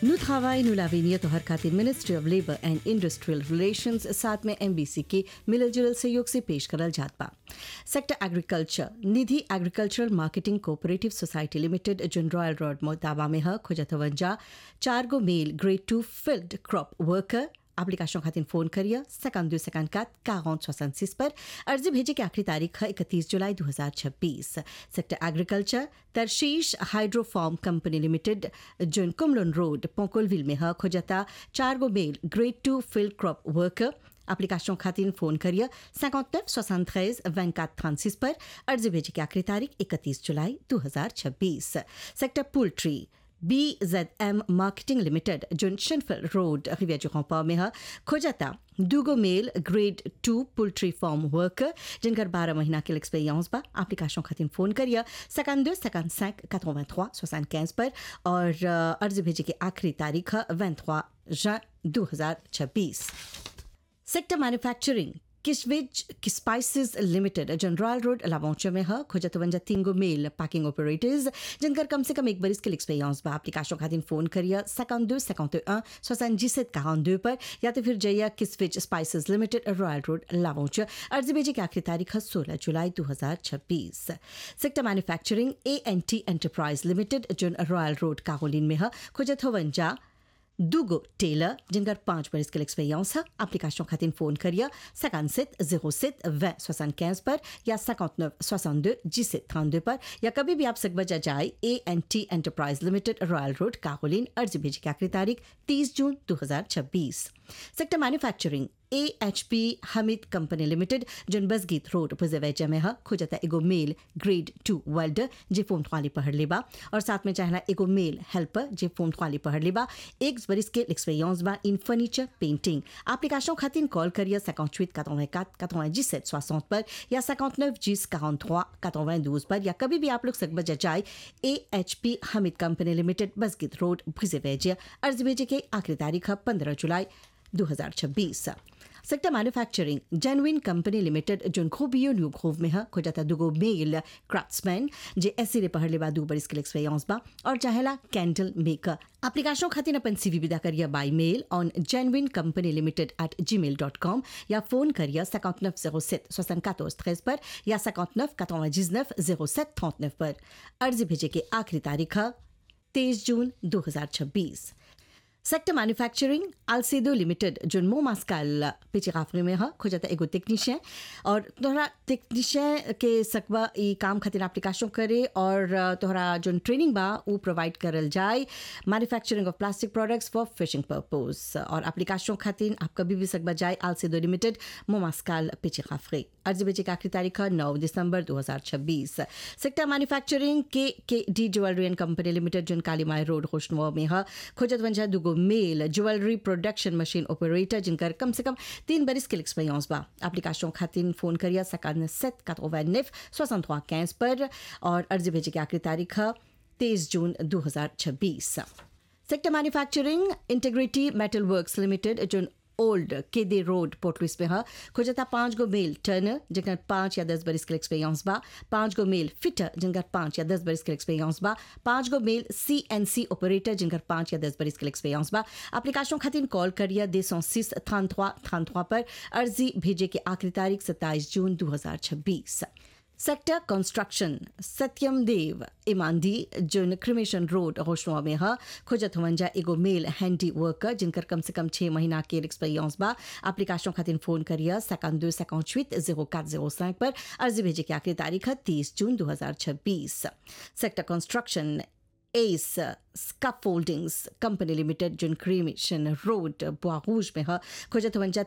Nous travail nous l'avenir तो हर खातिर ministry of labour and industrial relations साथ में एमबीसी के मिलल जुलल सहयोग से पेश करल जात बा sector agriculture Nidhi agricultural marketing cooperative society limited zone Royal Road मोताबा में ह खुजतवंजा चार गो male grade two field crop worker application खातिर फोन करिए सेकंड दो सेकंड का काउंट सोसनसिस पर अर्जी भेजे की आखिरी तारीख है इकतीस जुलाई 2026 सेक्टर एग्रीकल्चर तरशीश हाइड्रोफॉर्म कंपनी लिमिटेड जोन कुमलन रोड पोकोलविल में है खोजता चार गो male grade two field crop worker application खातिर फोन करिए 59 73 24 36 पर अर्जी भेजे की आखिरी तारीख 31 जुलाई 2026 sector poultry B Z M marketing limited zone शिनफिल रोड रिविया जुखोंपा में है खोजता दूगो male grade two poultry farm worker जिनकर बारह महीना के एक्सपीरियंस बा एप्लीकेशन खातिर फोन करिए सेकंड दो सेकंड सैंक कतोवन थ्वा सोसान कैंस पर और अर्जी भेजे की आखिरी तारीख है वन थ्वा जुin 2026 सेक्टर मैन्युफैक्चरिंग किशविज स्पाइसेस लिमिटेड जनरल रोड लावौचे में है खोजतवंजा तीनगो मेल पैकिंग ऑपरेटर्स जिनकर कम से कम एक बरिस के एक्सपीरियंस बा एप्लीकेशन खातिर फोन करिए सेकंड दो सेकंड un सोसान जिसत कहान दो पर या तो फिर जइया किसविज स्पाइसेस लिमिटेड रॉयल रोड लावौचे अर्जी भेजे की आखिरी तारीख है सोलह जुलाई दो हजार छब्बीस sector manufacturing A N T enterprise limited zone Royal Road काहोलिन में है खोजतवंजा दूगो टेलर जिनकर पाँच बरस के एक्सपीरियंस है एप्लीकेशन खातिर फोन करिए सकान सेट जीरो सेट वे सोसान कैंस पर या सकाउंट नौ सोसान दो जिसे थान दो पर या कभी भी आप सक बजा जाए A N T enterprise limited Royal Road काहोलिन अर्जी भेजे की आखिरी तारीख तीस जून दो हजार छब्बीस sector manufacturing A H P Hamid company limited zone बसगीत रोड पुजवैचा में है खोजता एगो मेल ग्रेड टू वेल्डर जे फोन ख्वाली पढ़ लेबा और साथ में चाहला एगो मेल हेल्पर जे फोन ख्वाली पढ़ लेबा एक बरिस के एक्सपीरियंस बा इन फर्नीचर पेंटिंग एप्लीकेशन खातिर कॉल करिए 58 84 97 60 पर या 59 10 43 92 पर या कभी भी आप लोग सकबत जाए A H P Hamid company limited बसगीत रोड भुजेवैजिया अर्जी भेजे के आखिरी तारीख है पंद्रह जुलाई 2026 sector manufacturing genuine company limited zone खोबियो न्यू खोव में है खोजाता दुगो मेल क्राफ्ट्समैन जे ऐसे रे पढ़ले बा दू बरिस के एक्सपीरियंस बा और चाहेला कैंडल मेकर एप्लीकेशन खातिर अपन सीवी विदा करिए by mail on genuine company limited at gmail dot com या फोन करिए सकाउंट नफ जीरो सेट सोसन कातोस त्रेस पर या सकाउंट नफ कातोवा जिजनफ जीरो सेट थौत पर अर्जी भेजे के आखिरी तारीख है तेईस जून दो हजार छब्बीस सेक्टर मैन्युफैक्चरिंग अल्सेदो लिमिटेड जो मो मास्काल पिछे काफरे में है खोजता एगो टेक्नीशियन और तोहरा टेक्नीशियन के सकबा ई काम खातिर एप्लीकेशन करे और तोहरा जो ट्रेनिंग बा वो प्रोवाइड करल जाए manufacturing of plastic products for fishing purpose और एप्लीकेशन खातिर आप कभी भी सकबा जाए अल्सेदो लिमिटेड मो मास्काल पिछे काफरे अर्जी बेचे की आखिरी तारीख है नौ दिसंबर 2026 sector manufacturing K K D jewellery and company limited zone Kalimai road खुशनुआ में है खोजत वंजा दुगो male jewellery production machine operator जिनकर कम से कम तीन बरिस के एक्सपीरियंस बा एप्लीकेशन खातिर फोन करिए सकान सेट कतोवैनिफ सोसन कैंस पर और अर्जी भेजे की आखिरी तारीख है तेईस जून 2026 sector manufacturing integrity metal works limited जो ओल्ड केदे रोड पोर्टलुइस में है खोजता पाँच गो मेल टर्नर जिनका पाँच या दस बरिस के एक्सपीरियंस बा पाँच गो मेल फिटर जिनका पाँच या दस बरिस के एक्सपीरियंस बा पाँच गो मेल सी एन सी ऑपरेटर जिनका पाँच या दस बरिस के एक्सपीरियंस बा एप्लीकेशन खातिर कॉल करिए दे सौ सिस थान थ्वा थान थ्वा पर अर्जी भेजे की आखिरी तारीख सत्ताईस जून दो हजार छब्बीस सेक्टर कंस्ट्रक्शन सत्यम देव इमांदी जोन क्रिमेशन रोड होशनुआ में है खोजत हुवंजा एगो मेल हैंडी वर्कर जिनकर कम से कम छः महीना के एक्सपीरियंस बा एप्लीकेशन खातिर फोन करिए सेकंड दो सेकंड छुत जीरो काट जीरो सैंक पर अर्जी भेजे की आखिरी तारीख है तीस जून दो हजार छब्बीस sector construction S scaffoldings company limited zone cremation road बुआरूज में है खोजत वंजा